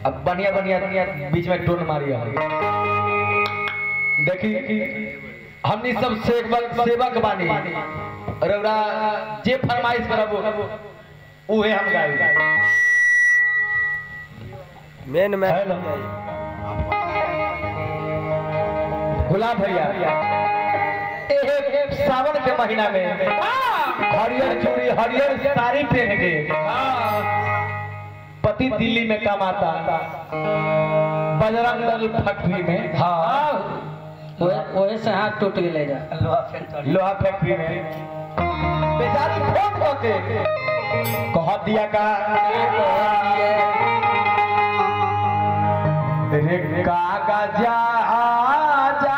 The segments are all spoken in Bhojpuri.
अब बढ़िया बढ़िया बीच में टोन मारी देखी हमनी सब सेवक सेवक बानी रौरा जे फरमाइश करब उहे हम गाई मेन में हेलो। गुलाब भैया एक सावन के महीना में हरियर चूड़ी हरियर साड़ी पहन के पति दिल्ली में कमाता बजरंग दल फैक्ट्री में हाँ वही से हाथ टूट गए जा लोहा फैक्ट्री में बेचारी फोन करके कह दिया का रे काका जा जा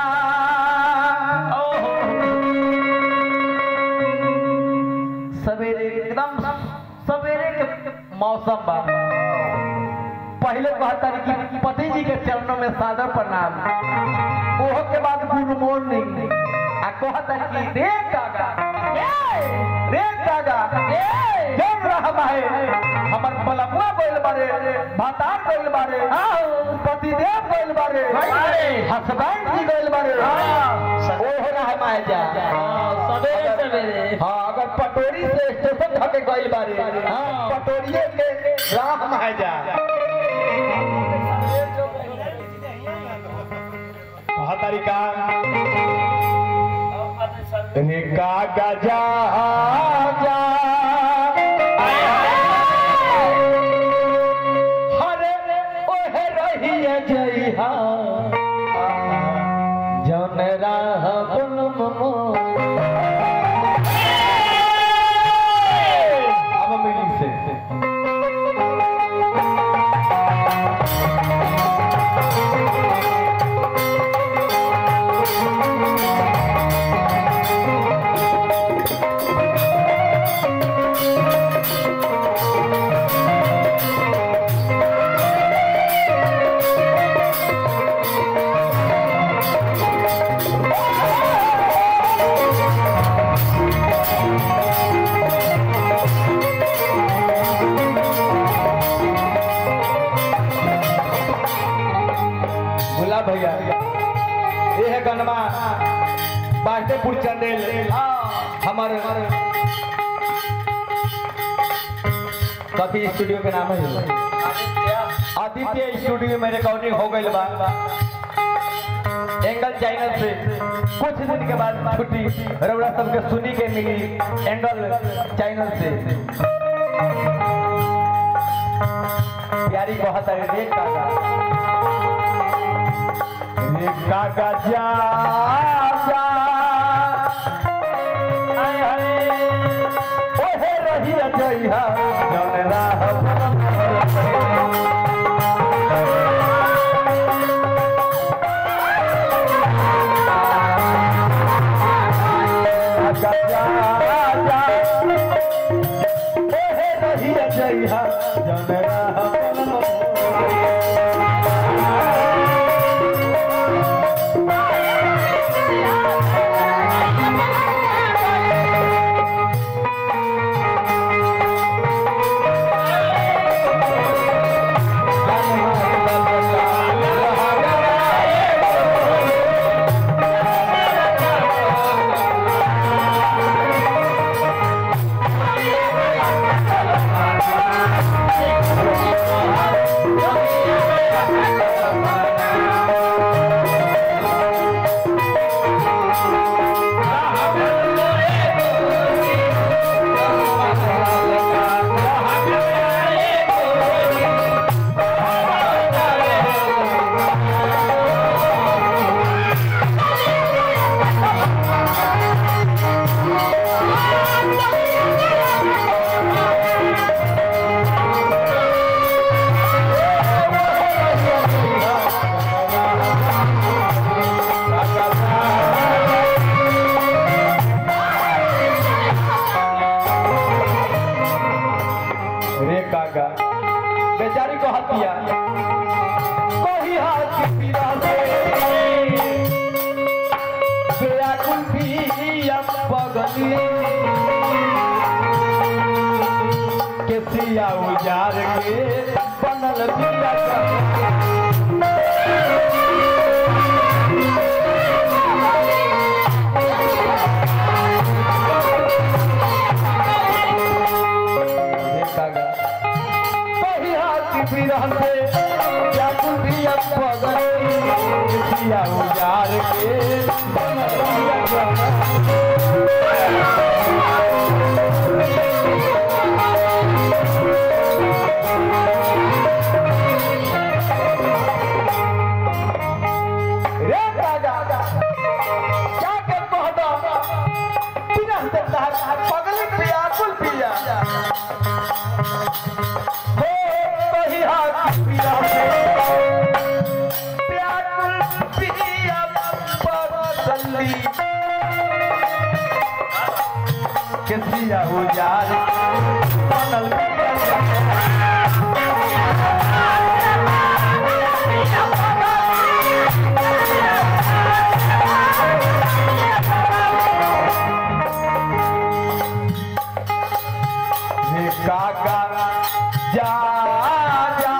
सवेरे एकदम सवेरे के मौसम बा पहले कहता रही कि पति जी के चरणों में सादर प्रणाम ओहो के बाद गुड मॉर्निंग आ कहता कि रे काका ए रे काका ए जब रहा है हमर बलमुआ बोल बारे भातार बोल बारे पति देव बोल बारे हस्बैंड जी बोल बारे ओहो रहा माए जा सवेरे सवेरे हाँ अगर पटोरी से स्टेशन धके गइल बारे हाँ पटोरिए के राह माए जा कहा तरीका रे काका जा जा हरे ओहे रहिए जइहा जौन राह बुलम अब मिली से गुलाब भैया ये है गनमा बांटेपुर चंदेल हमारे कभी स्टूडियो के नाम है आदित्य स्टूडियो में रिकॉर्डिंग हो गई बा एंगल चैनल से कुछ दिन के बाद छुट्टी रउरा सबके सुनी के मिली एंगल चैनल से प्यारी बहुत है रे काका रे काका जा जा आय हाय ओहे रही जइहा जौन राह काका जा जा ओहे रही जइहा जौन राह रे काका बेचारी को हतिया कोई हाथ की पीड़ा से व्याकुल भी अब पगली के सिया उजार के बनल पिया का देखागा पहिया की बिरहन पे या कुल भी अब पगल पिया उजार के पिया जवान। रे राजा क्या के कहदा बिना देता पगली पिया कुल पिया हो पहिया की पिया पिया कुल पिया पगली के पिया हो यार बनल पिया हे काका जा जा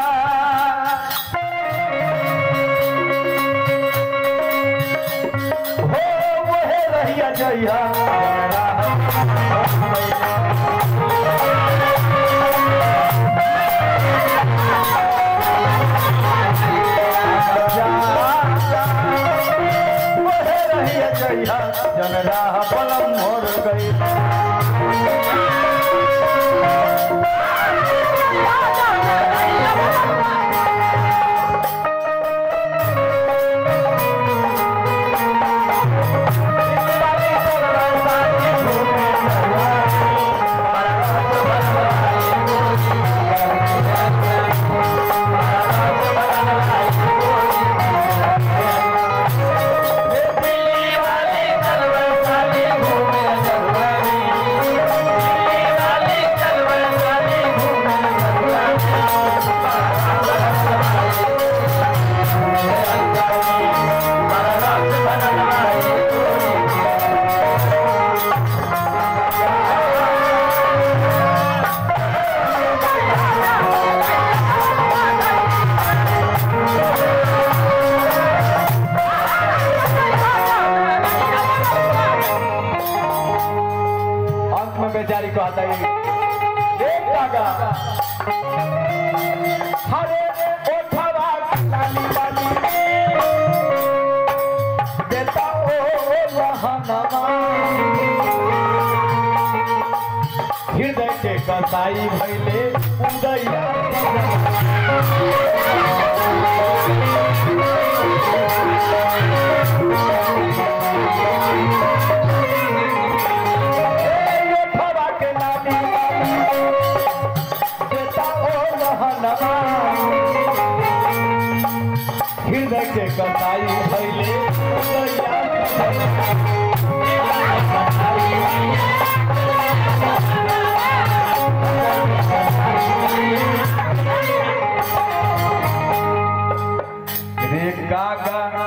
हो वहे रहिया जइहा जा जा वहे रहिया जइहा जनरा पलम मोर गई अंत में बेचारी को आता है एक कागा हरे ओठवा लाली वाली बेटा ओ रहनवा हृदय के कसाई भैले उदैया ए ओठवा के लाली बेटा ओ रहनवा हृदय के कसाई भैले उदैया रे कागा